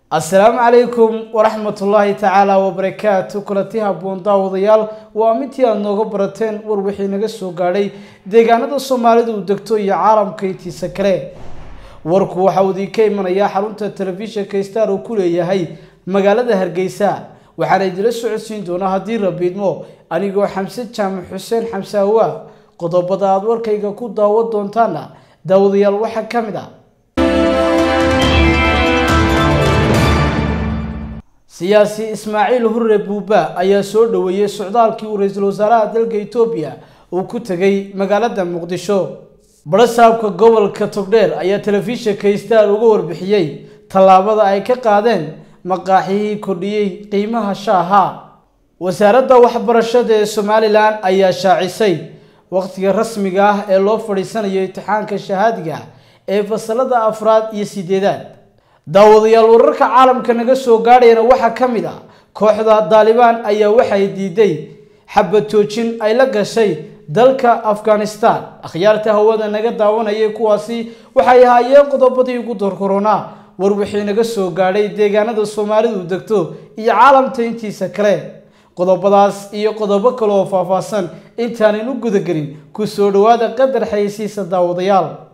assalaamu calaykum waraxmatullaahi tacaala wabarakaatu kulanti habboon daawadayaal waa mintii aada nooga barateen war wixii naga soo gaadhay deegaanada soomaalidu uu degto iyo caalamka intiisa kale warku waxa uu idinka imanayaa xarunta telefishinka star uu ku leeyahay magaalada hargeysa waxaana idila socodsiin doonaa haddii rabiidmo anigoo xamse jaamac xuseen xamsaawa qodobada aada warkayga ku daawan doontaana daawadayaal waxaa ka mid ah siyaasi ismaaciil hurre buuba ayaa soo dhoweeyey socdaalkii uu ra-iisul wasaaraha dalka etoobiya uu ku tegay magaalada muqdisho barasaabka gobolka togdheer ayaa telefishinka star uga warbixiyey tallaabada ay ka qaadeen maqaaxiyihii kordhiyey qiimaha shaaha wasaaradda waxbarashada ee somalilan ayaa shaacisay waqtiga rasmiga ah ee loo fadhiisanayo imtixaanka shahaadiga ee fasalada afraad iyo sideedaad daawadayaal wararka caalamka naga soo gaadhayana waxaa ka mid ah kooxda daalibaan ayaa waxay diiday xabad joojin ay la gashay dalka afghanistan akhyaarta hawada naga daawanayay kuwaasi waxay ahaayeen qodobadii ugu dorkoronaa war wixii naga soo gaadhay deegaanada soomaalidu degto iyo caalamta intiisa kale qodobadaas iyo qodobo kale oo faahfaahsan intaanaynu gudagelin ku soo dhawaada qadar xayeysiisa daawadayaal